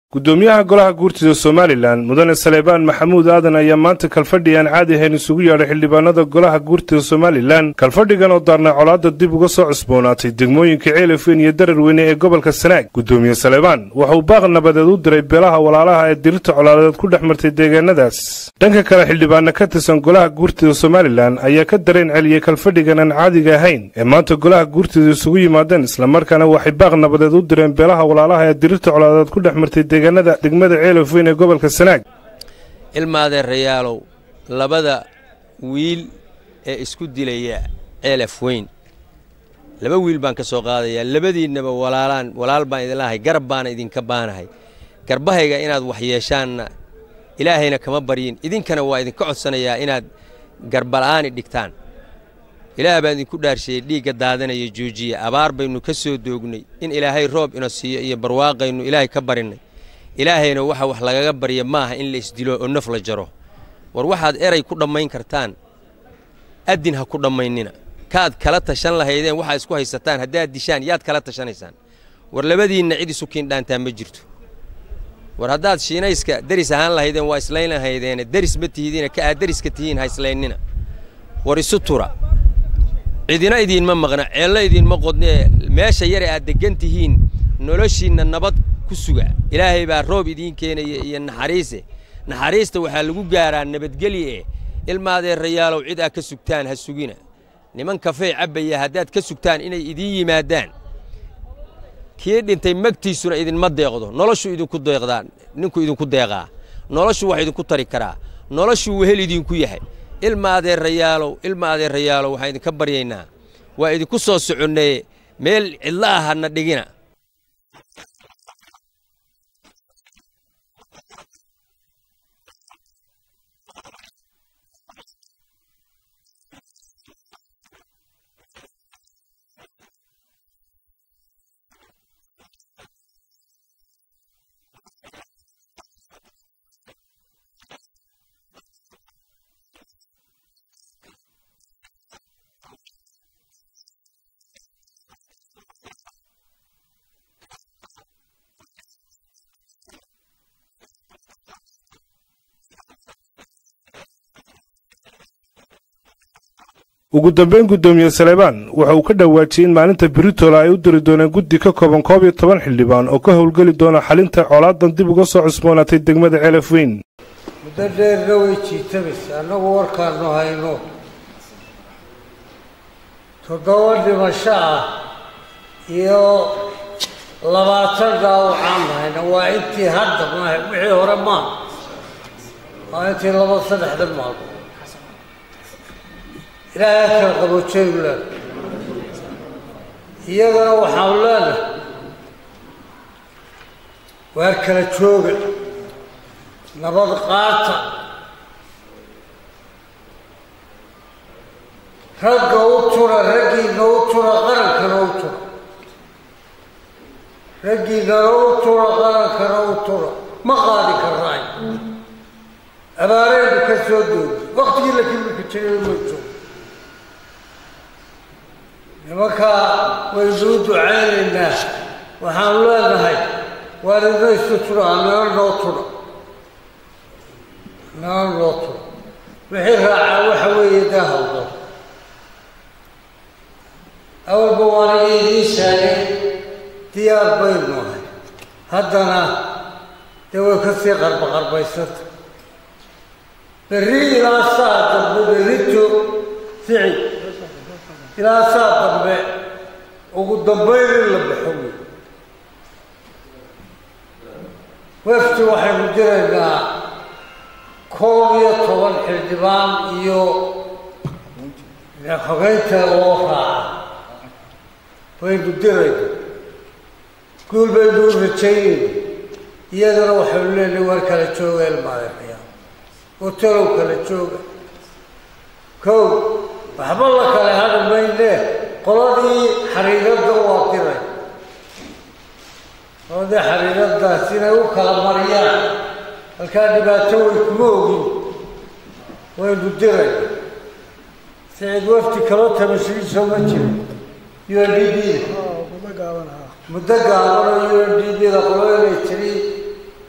gudoomiyaha golaha guurtida somalilan mudane saleebaan maxamuud aadan ayaa maanta kalfadhi aan caadi ahayn isugu yeedhay xildhibaanada golaha guurtida somalilan kalfadhigan oo daarnay colaadda dib uga soo cusboonaatay degmooyinka ceelafweyn iyo dararweyne ee gobolka sanaag gudoomiye saleebaan waxa uu baaq nabadeed u diray beelaha walaalaha ee dirirta colaadeed ku dhex martay deegaanadaas dhanka kale xildhibaana ka tirsan golaha guurtida somalilan ayaa ka dareen celiyey kalfadhigan aan caadiga ahayn ee maanta golaha guurtida isugu yimaadeen islamarkaana waxay baaq nabadeed u direen beelaha walaalaha ee dirirta colaadeed ku dhex martay deegaanada degmada ceelafweyn ee gobolka sanaag ilmaadeerayaalow labada wiil ee isku dilaya ceelaf weyn laba wiil baan ka soo qaadayaa labadiinnaba walaalaan walaal baan idin lahay garab baana idinka baanahay garbahayga inaad wax yeeshaanna ilaahayna kama baryin idinkana waa idinka codsanayaa inaad garbala'aani dhigtaan ilaah baan idinku dhaarsheeyey dhiigga daadanaya joojiya abaar baynu ka soo doognay in ilaahay roob ina siiyo iyo barwaaqaynu ilaahay ka barinnay ilaahayna waxa wax lagaga barya maaha in la isdilo oo naf la jaro war waxaad eray ku dhammayn kartaan addin ha ku dhammaynina kaad kala tashan lahaydeen waxaad isku haysataan haddaad dishaan yaad kala tashanaysaan war labadiinna cid isu kiindhaantaa ma jirto war haddaad shiinayska deris ahaan lahaydeen waa islayn lahaydeene deris ma tihidiina ka aad deriska tihiin ha islaynina war isu tura cidina idiinma maqna ceello idiinma qodnee meesha yare aad deggan tihiin noloshiinna nabad ku suga ilaahay baa roob idiin keenaya iyo naxariise naxariista waxaa lagu gaaraa nabadgelye eh ilmaadeerayaalow cid aad ka sugtaan ha sugina niman kafey cabbaya haddaad ka sugtaan inay idiin yimaadaan kii dhintay magtiisuna idinma deeqdo noloshu idinku deeqdaa ninku idinku deeqaa noloshu wax idinku tari karaa noloshuu wehel idinku yahay ilma adeerayaalow ilma adeerayaalow waxaan idinka baryaynaa waa idinku soo soconnaye meel cidla ah hadna dhigina ugu dambayn gudoomiye saleebaan waxa uu ka dhawaajiyey in maalinta britola ay u diri dooneen guddi ka kooban koob iyo toban xildhibaan oo ka howlgeli doona xalinta colaadan dib uga soo cusboonaatay degmada ceelaf weyn muddo dheerna way jiitamaysa annagu warkaannu hayno toddoba dhimasho ah iyo labaatan dhaawacaannu hayna waa intii hadda maaha wixii hore maaha waa intii laba saddexda maalmo ilaahay kala qaboojaynu leenahay iyagana waxaanu leenahay waar kala jooga nabad qaata ragga u tura raggiina u tura qarankana u tura raggiinana u tura qarankana u tura ma qaadi karnaay abaaraynu ka soo doogi waktigii la kimilka jiray ma joogo nimankaa waynu u ducaynaynaa waxaanu leenahay waalidna isu tura anana noo tura anana noo tura wixii raacaa waxa weeye daahawda awalba waana idiin sheegay diyaar baynu ahay haddana dee way ka sii qarba qarbaysanta berri ilaa saa dambe berrito ficil ilaa saa dambe ugu dambayn in la baxo wey wefti waxaynu diraynaa koob iyo toban xildhibaan iyo xogeynta loo raaca baynu dirayna guul baynu u rajaynayna iyadana waxaynu leenahay waar kala jooga ilmaadeerayaa oo talow kala jooga kow waxba la kale hadhi maynee qoladii xariiradda waa diray qoladii xariiraddaas inay u kala mariyaan halkaa dhibaato way kuma ogin waynu diray sicid wafti kaloo tamashigiisoo ma jiro u n d b muddo gaabanoo u n d b da qolo inay tiri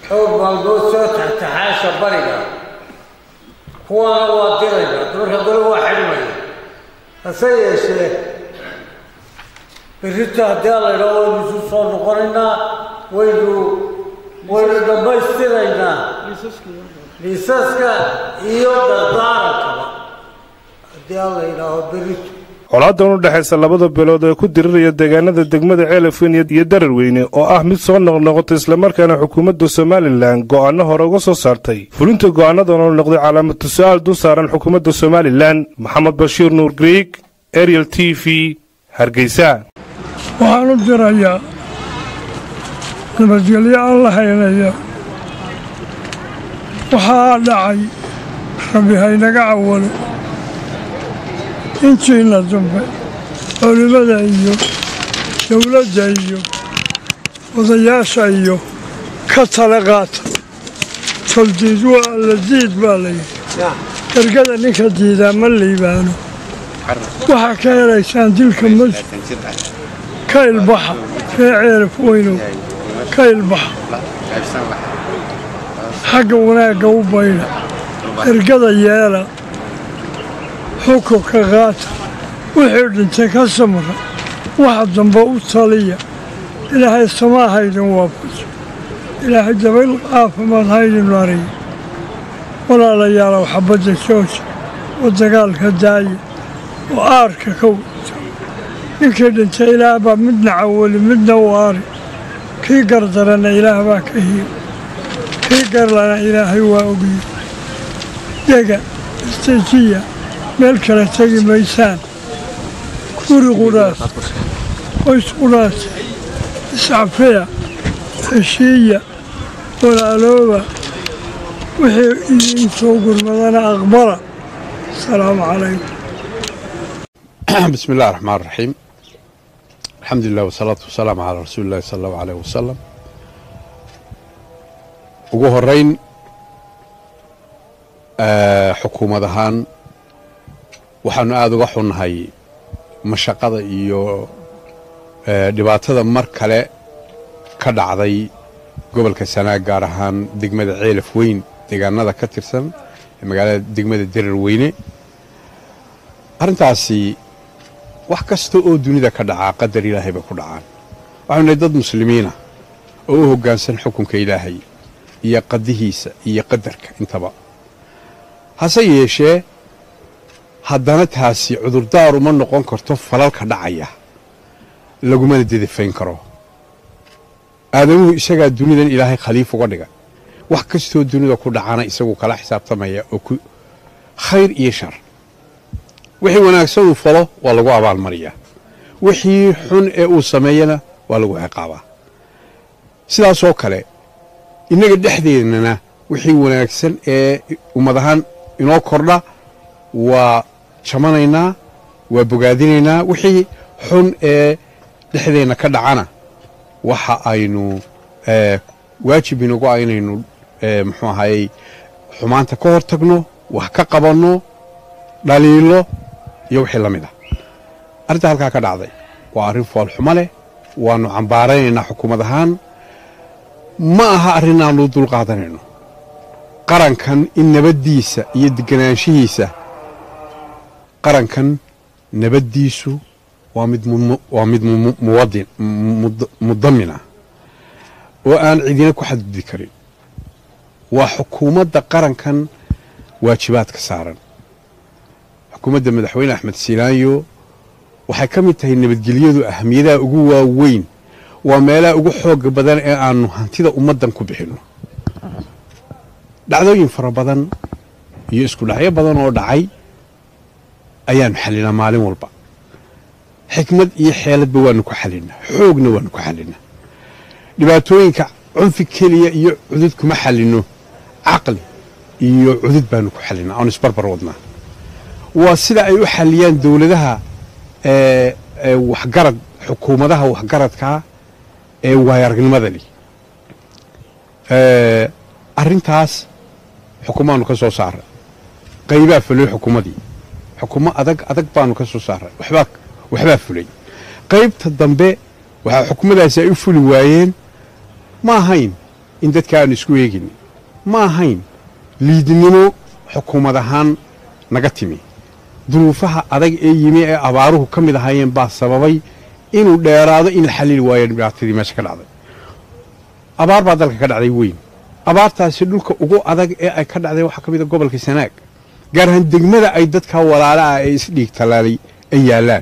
xoog maalmood soo taxtaxaasha bariga kuwaana waa dirayna marka gole waa xidhmaya hase yeeshee berrito haddii alla idhaho waynu isu soo noqonaynaa waynu waynu dhammaystiraynaa liisaska iyo dardaarakaba haddii alla idhaaho berrito colaadan u dhexaysa labada beelood ee ku diriraya deegaanada degmada ceelafweyn iyo dararweyne oo ah mid soo noqnoqotay islamarkaana xukuumadda somalilan go'aano hore uga soo saartay fulinta go'aanadan oo noqday calaamatu su-aal dul saaran xukuumadda somalilan maxamed bashiir nuur griig ariel t v hargeysa waxaan u dirayaa nabadgelyo alla haynaya waxaa dhacay rabbi haynaga cawalo intiina dambe culimmada iyo dowladda iyo odayaasha iyo ka tala qaata toldiid waa la diid baa layidhi ergada ninka diidaa ma liibaano waxaa ka helaysaan dilka mas ka ilbaxa ree ceelaf weynow ka ilbaxa xagga wanaagga u baydha ergada yeela xukunka qaata wixii dhintay ka samra waxa dambe u taliya ilaahay samaa haydin waafajo ilaahay dabayl caafimaad haydin mariyo walaalayaalow xabadda jooja oo dagaalka daaya oo aarka ka wata ninkii dhintay ilaah baa midna cawali midna u aari kii gardarana ilaah baa ka hiyo kii garlana ilaahay waa ogiyo dega istajiya meel kale tegi maysaan guri qudhaas qoys qudhaas iscafiya heshiiya walaalooba wixii idiin soo gurmadana aqbala asalaamu calaykum بسم الله الرحمن الرحيم الحمد لله والصلاة والسلام على رسول الله صلى الله عليه وسلم ugu horeyn xukuumad ahaan waxaanu aada uga xunnahay mashaqada iyo dhibaatada mar kale ka dhacday gobolka sanaag gaar ahaan degmada ceelaf weyn deegaanada ka tirsan ee magaalada degmada derar weyne arrintaasi wax kasta oo dunida ka dhacaa qadar ilaahay bay ku dhacaan waxaanu nahay dad muslimiina oo u hoggaansan xukunka ilaahay iyo qadihiisa iyo qadarka intaba hase yeeshee haddana taasi cudurdaar uma noqon karto falalka dhacaya lagumana dedefayn karo aadamuhu isagaa dunidan ilaahay khaliif uga dhiga wax kastoo dunida ku dhacana isagu kala xisaabtamaya oo ku khayr iyo shar wixii wanaagsan uu falo waa lagu abaalmariyaa wixii xun ee uu sameeyana waa lagu ciqaabaa sidaasoo kale innaga dhexdeennana wixii wanaagsan ee ummad ahaan inoo kordha waa jamanaynaa waa bogaadinaynaa wixii xun ee dhexdeenna ka dhacana waxa aynu waajib inagu ah inaynu muxuu ahayey xumaanta ka hor tagno wax ka qabanno dhaliilo iyo wixii la mid ah arrinta halkaa ka dhacday waa arrin foolxumo leh waannu cambaaraynaynaa xukuumad ahaan ma aha arrin aannu dul qaadanayno qarankan in nabaddiisa iyo deganaanshihiisa qarankan nabaddiisu waa mid waa mid muwadin mudamina oo aan cidina ku xadgudbi karin waa xukuumadda qarankan waajibaadka saaran xukuumadda madaxweyne axmed silaanyo waxay ka mid tahay nabadgelyadu ahamiyadaha ugu waaweyn waa meelaha ugu xooga badan ee aannu hantida ummaddan ku bixinno dhacdooyin fara badan iyo isku dhacyo badan oo dhacay ayaannu xallinaa maalin walba xikmad iyo xeeladba waannu ku xallinnaa xoogna waannu ku xallinnaa dhibaatooyinka cunfi keliya iyo cudud kuma xallinno caqli iyo cudud baannu ku xallinnaa aanu isbarbar wadnaa waa sida ay u xalliyaan dowladaha waxgarad xukuumadaha waxgaradkaa ee waayaragnimada leh arrintaas xukumaannu ka soo saaray qaybaa fulay xukuumadii xukumo adag adag baannu ka soo saaray waxbaa waxbaa fulay qaybta dambe waxaa xukumadaasi ay u fuli waayeen ma ahayn in dadka aanu isku eegin ma ahayn liidnimo xukuumad ahaan naga timi duruufaha adag ee yimi ee abaaruhu ka mid ahaayeen baa sababay inuu dheeraado in la xallili waayo dhibaatadii meesha ka dhacday abaar baa dalka ka dhacday weyn abaartaasi dhulka ugu adag ee ay ka dhacday waxaa ka mid a gobolka sanaag gaar ahaan degmada ay dadka walaala ah ee isdhiig tallaalay ay yaallaan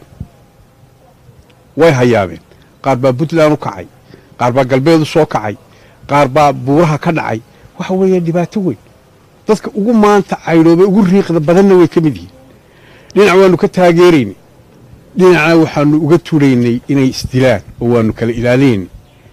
way hayaabeen qaar baa puntland u kacay qaar baa galbeed u soo kacay qaar baa buuraha ka dhacay waxa weeye dhibaato weyn dadka ugu maanta caydhoobay ugu riiqda badanna way ka mid yihiin dhinac waannu ka taageeraynay dhinacna waxaannu uga turaynay inay isdilaan oo waannu kala ilaalinaynay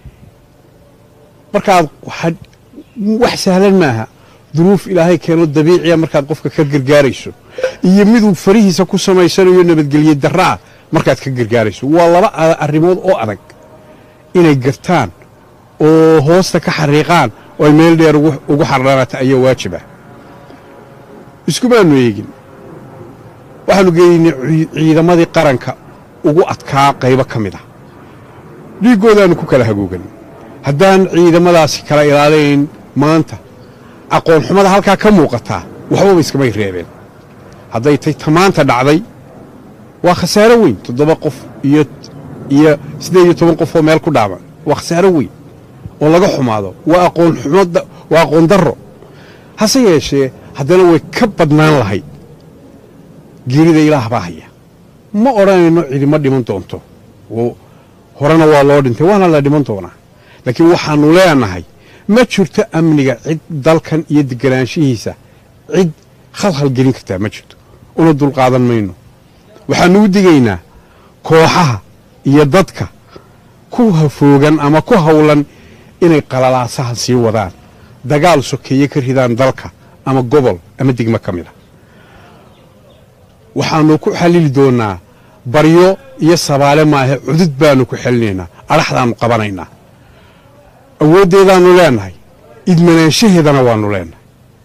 markaad wax sahlan maaha duruuf ilaahay keeno dabiiciya markaad qofka ka gargaarayso iyo miduu farihiisa ku samaysanayo nabadgelye darraa markaad ka gargaarayso waa laba arrimood oo adag inay gartaan oo hoosta ka xariiqaan oo ay meel dheer ugu xardhanata ayaa waajib ah iskumaannu eegin waxaannu geynay ciidamadii qaranka ugu adkaa qaybo ka mid ah dhiiggoodaannu ku kala hagoogan haddaan ciidamadaasi kala ilaalayn maanta aqoonxumada halkaa ka muuqataa waxbaba iskamay reebeen hadday tay tamaanta dhacday waa khasaaro weyn toddoba qof iyo iyo siddeed iyo toban qof oo meel ku dhaaban waa khasaaro weyn oo laga xumaado waa aqoonxumada waa aqoon darro hase yeeshee haddana way ka badnaan lahayd geerida ilaah baa haya ma odhanayno cidima dhiman doonto horena waa loo dhintay waana la dhiman doonaa laakiin waxaannu leenahay ma jirto amniga cid dalkan iyo deganaanshihiisa cid khalkhal gelin kartaa ma jirto una dulqaadan mayno waxaannu u digaynaa kooxaha iyo dadka ku hafoogan ama ku hawlan inay qalalaasaha sii wadaan dagaal sokeeye ka ridaan dalka ama gobol ama degmo ka mid a waxaannu ku xallili doonnaa baryo iyo sabaale maahe cudud baannu ku xelinaynaa adhaxdaannu qabanaynaa awooddeedaannu leennahay idmanaanshaheedana waannu leennahay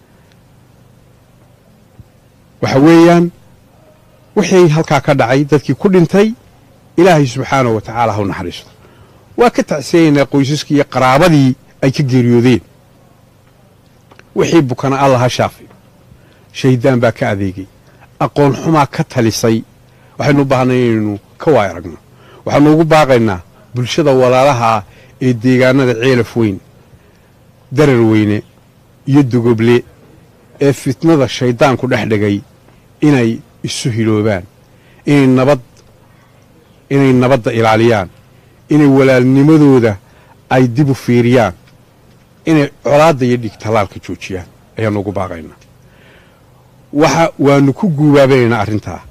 waxa weeyaan wixii halkaa ka dhacay dadkii ku dhintay ilaahay subxaanahu wa tacaala ha u naxariisto waa ka tacsiyaynaa qoysaskii iyo qaraabadii ay ka geeriyoodeen wixii bukana allah ha shaafiyo shahiddaan baa ka adeegay aqoon xumaa ka talisay waxaynu u baahnay inaynu ka waay aragno waxaannu ugu baaqaynaa bulshada walaalaha ah ee deegaanada ceelaf weyn darar weyne iyo dogoble ee fitnada shayddaanku dhex dhigay inay isu hiloobaan inay nabad inay nabadda ilaaliyaan inay walaalnimadooda ay dib u fiiriyaan inay colaadda iyo dhig tallaalka joojiyaan ayaannu ugu baaqaynaa waxa waannu ku guubaabanaynaa arrintaa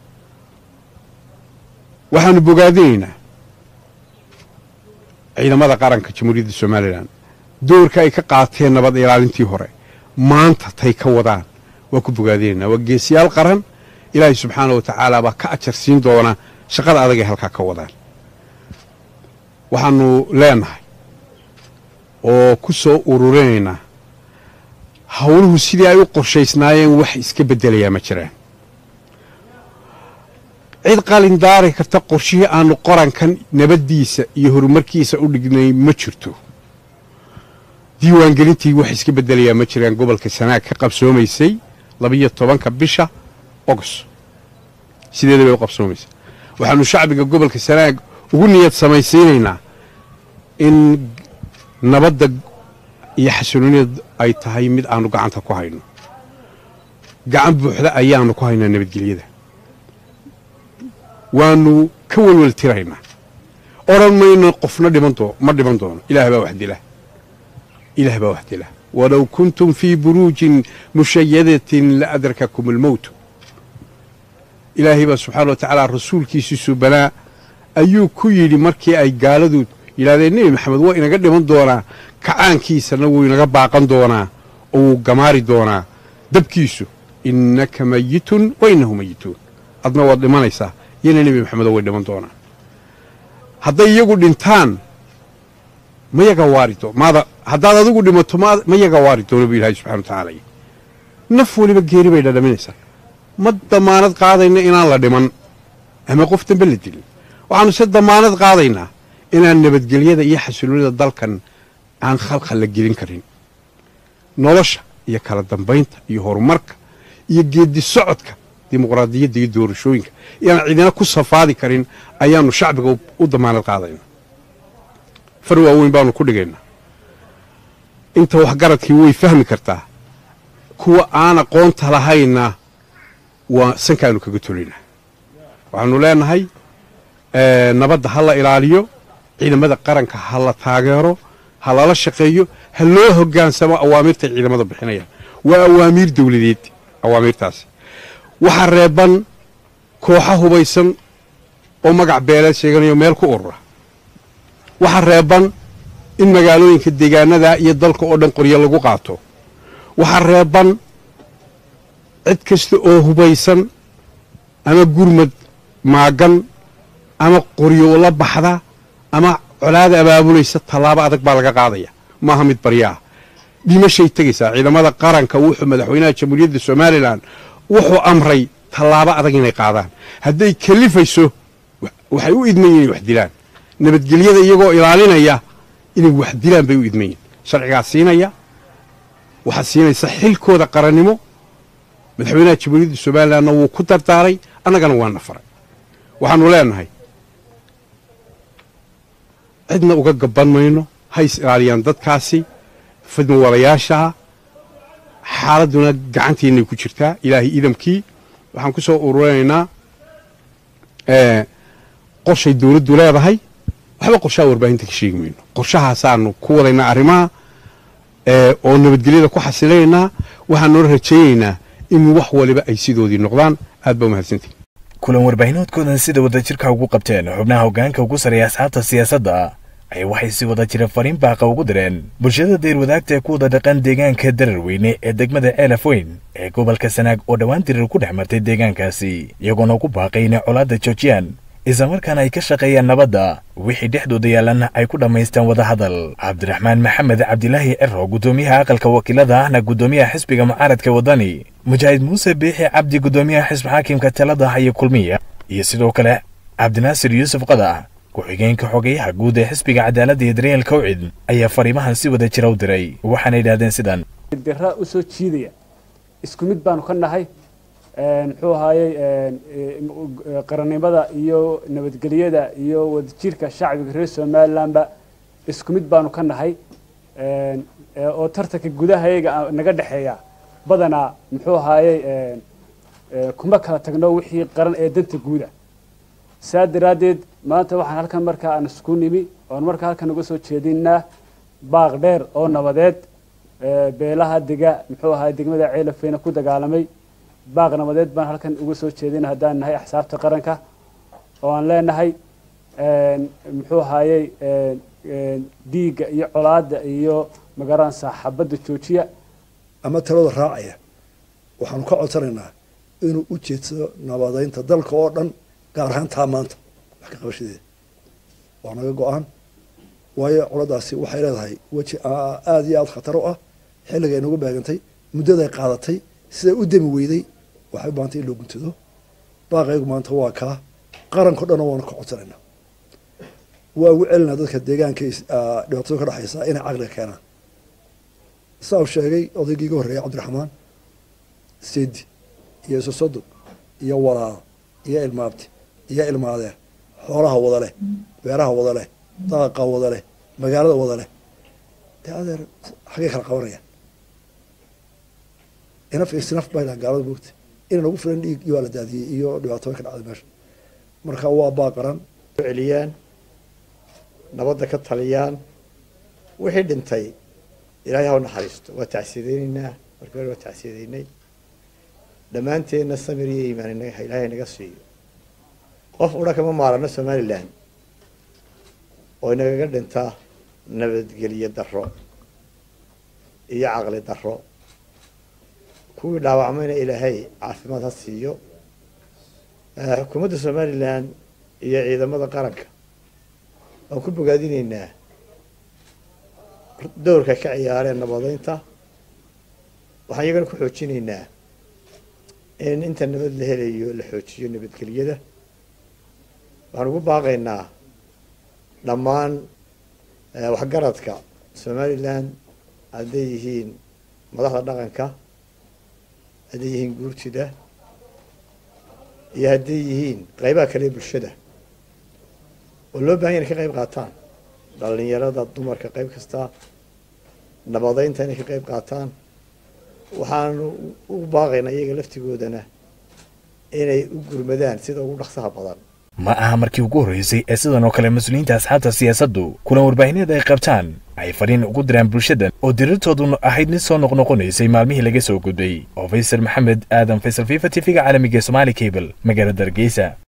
waxaannu bogaadinaynaa ciidamada qaranka jamhuuriyadda somalilan doorka ay ka qaateen nabad ilaalintii hore maanta tay ka wadaan waa ku bogaadinaynaa waa geesiyaal qaran ilaahay subxaana wa tacaala baa ka ajar siin doona shaqada adag ay halkaa ka wadaan waxaannu leenahay oo ku soo ururinaynaa howluhu sidii ay u qorshaysnaayeen wax iska beddelayaa ma jiraan cid qalin daari karta qorshihii aannu qorankan nabaddiisa iyo horumarkiisa u dhignay ma jirto diiwaangelintii wax iska beddelayaa ma jiraan gobolka sanaag ka qabsoomaysay labiyo tobanka bisha ogos sideeda bay u qabsoomaysa waxaannu shacbiga gobolka sanaag ugu niyad samaysiinaynaa in nabadda iyo xasilooniyad ay tahay mid aannu gacanta ku hayno gacan buuxda ayaannu ku haynaa nabadgelyada waannu ka welwel tiraynaa odhan mayno qofna dhiman doo ma dhiman doono ilaah baa wax dila ilaah baa wax dila walow kuntum fii buruujin mushayadatin la adrakakum almowtu ilaahay baa subxaana wa tacaala rasuulkiisii subanaa ayuu ku yidhi markii ay gaaladu yidhahdeen nebi maxamed waa inaga dhiman doonaa kacaankiisana wuu inaga baaqan doonaa oo wuu gamaari doonaa dabkiisu innaka mayitun wa innahu mayituun adna waad dhimanaysaa yana nebi maxamedo way dhiman doonaan hadday iyagu dhintaan ma yaga waari doo maada haddaad adigu dhimato ma yaga waari doono buu ilaahay subxana wa tacaala naf weliba geeri bay dhadhaminaysaa ma damaanad qaadayna inaan la dhiman ama qof dambe la dilin waxaannu se damaanad qaadaynaa inaan nabadgelyada iyo xasiloonida dalkan aan khalkhal la gelin karin nolosha iyo kala dambaynta iyo horumarka iyo geeddi socodka dimuqraadiyadda iyo doorashooyinka iyaan cidina ku safaadi karin ayaannu shacbiga u damaanad qaadaynaa far waaweyn baannu ku dhigaynaa inta waxgaradkii way fahmi kartaa kuwa aan aqoonta lahayna waa sankaanu kaga tolaynaa waxaannu leenahay nabadda ha la ilaaliyo ciidamada qaranka ha la taageero ha lala shaqeeyo ha loo hoggaansamo awaamirtay ciidamada bixinayaan waa awaamiir dawladeed awaamiirtaasi waxaa reeban kooxa hubaysan oo magac beeleed sheeganayo meel ku urura waxaa reeban in magaalooyinka deegaanada iyo dalka oo dhan qoryo lagu qaato waxaa reeban cid kasta oo hubaysan ama gurmad maagan ama qoryo la baxda ama colaada abaabulaysa tallaabo adag baa laga qaadaya maaha mid baryaah dhimashay tegaysaa ciidamada qaranka wuxuu madaxweynaha jamhuuriyadda somalilan wuxuu amray tallaabo adag inay qaadaan hadday kalifayso waxay u idman yihin inay wax dilaan nabadgelyada iyagoo ilaalinaya inay wax dilaan bay u idman yihin sharcigaa siinaya waxaa siinaysa xilkooda qarannimo madaxweynaha jamhuuriyadda somalilanna wuu ku dardaaray annagana waana faray waxaannu leenahay cidna uga gabban mayno hays ilaaliyaan dadkaasi fidma walayaashaha xaaladduna gacantiinay ku jirtaa ilaahay idamkii waxaan ku soo ururinaynaa qorshay dawladdu leedahay waxba qorshaha warbaahinta ka sheegi mayno qorshahaasaanu ku wadaynaa arrimaha oo nabadgelyada ku xasilaynaa waxaanoo rajaynaynaa in wax waliba ay sidoodii noqdaan aad baa umahadsantihin kulan warbaahineedkoodan sida wadajirka ugu qabteen xubnaha hoggaanka ugu sarreeya asxaabta siyaasadda ay waxay si wada jira fariin baaqa ugu direen bulshada deyrwadaagta ee ku wada dhaqan deegaanka dararweyne ee degmada ceelaf weyn ee gobolka sanaag oo dhowaan dirir ku dhex martay deegaankaasi iyagoona ugu baaqay inay colaadda joojiyaan islamarkaana ay ka shaqeeyaan nabadda wixii dhexdooda yaalanna ay ku dhammaystaan wadahadal cabdiraxmaan maxamed cabdilaahi cero guddoomiyaha aqalka wakiilada ahna guddoomiyaha xisbiga mucaaradka waddani mujaahid muuse biixi cabdi guddoomiyaha xisbi xaakimka talada haya kulmiya iyo sidoo kale cabdinaasir yuusuf qadax ku-xigeenka xogeyaha guud ee xisbiga cadaaladda iyo daryeel kawcid ayaa fariimahan si wada jira u diray waxaana yidhahdeen sidan dira u soo jiidaya isku mid baanu ka nahay muxuu ahaayey qarannimada iyo nabadgelyada iyo wadajirka shacbiga reer somalilandba isku mid baanu ka nahay oo tartanka gudahayaga naga dhexeeya badanaa muxuu ahaayey kuma kala tagno wixii qaran ee danta guuda saa daraaddeed maanta waxaan halkan markaa aan isku nimi oon markaa halkan uga soo jeedinaa baaq dheer oo nabadeed beelaha dega muxuu ahaay degmada ceelafeyna ku dagaalamay baaq nabadeed baan halkan uga soo jeedina haddaan nahay axsaabta qaranka oo aan leenahay muxuu ahaayey dhiigga iyo colaadda iyo magaran saaxabadda joojiya ama talada raacaya waxaanu ka codsanaynaa inuu u jeedsado nabadeynta dalka oo dhan gaar ahaan taa maanta wax ka qabashadeeda waa naga go-aan waayo coladaasi waxay leedahay weji aada iyo aada khatar u ah xilliga ay nagu beegantay muddaday qaadatay siday u demi weyday waxay u baahantay in loo guntado baaqaygu maanta waa kaa qaranko dhanna waanu ka codsanaynaa waa ugu celinaa dadka deegaanka dhibaatada ka dhexaysa inay caqliga keenaan saa uu sheegay odaygii iga horreeyay cabdiraxmaan sedi iyo isosodog iyo walaal iyo ilmaabti iyo ilmaadeer xoolaha wada leh beeraha wada leh daaqa wada leh magaalada wada leh dee adeer xaggay kala qabanayaan inaf isnaf bay dhahan gaalada moogta inay nagu filan dhiig iyo waa la daadiyey iyo dhibaatooyin ka dhacday meesha marka waa baaqaran celiyaan nabadda ka taliyaan wixii dhintay ilaahay ha u naxariisto waa tacsiyadeynaynaa markii hore waa tacsiyadeynay dhammaanteenna samir iyo iimaan inaga ilaahay naga siiyo qof udha kama maarano somalilan oo inagaga dhinta nabadgelyo darro iyo caqli darro kuwii dhaawacmayna ilaahay caafimaad ha siiyo xukuumadda somalilan iyo ciidamada qaranka waan ku bogaadinaynaa dowrka ka ciyaareen nabadeynta waxaan iyagana ku xoojinaynaa in inta nabad la helayo la xoojiyo nabadgelyada waxaan ugu baaqaynaa dhammaan waxgaradka somalilan hadday yihiin madaxda dhaqanka hadday yihiin guurtida iyo hadday yihiin qaybaha kale ee bulshada oo loo bahan ya inay ka qayb qaataan dhalinyarada dumarka qayb kasta nabadeynta inay ka qayb qaataan waxaanu u baaqaynaa iyaga laftigoodana inay u gurmadaan sida ugu dhaqsaha badan ma aha markii ugu horreysay ee sidan oo kale mas-uuliyiinta asxaabta siyaasaddu kulan warbaahineed ay qabtaan ay fariin ugu diraan bulshadan oo dirirtooduna ahayd mid soo noqnoqonaysay maalmihii laga soo gudbay oo faysal maxamed aadan faysal fifa t v-ga caalamiga ee somaali cable magaalada hargeysa